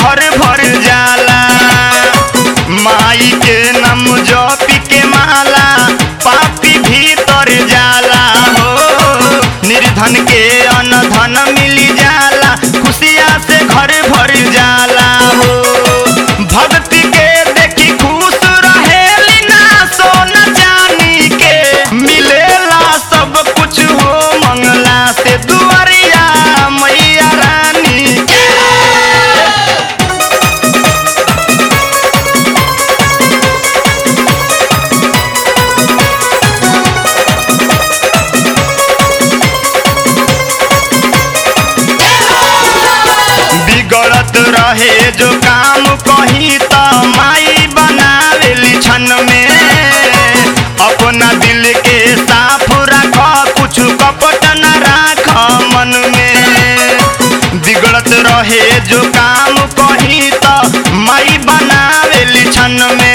घर भर जाला माई के नाम जपी के माला पापी भीतर जाला हो निर्धन के अन्न धन मिली जाला खुशिया से घर भर जाला हो भक्ति के देखी खुश रहेली ना सोना चानी के मिलेला सब कुछ हो मंगला से दुआरिया मैया रानी के बिगड़त रहे जो काम कही त माई बनावेली क्षण में अपना दिल के साफ रख कुछ कपट न राख मन में बिगड़त रहे जो काम कही त माई बनावेली क्षण में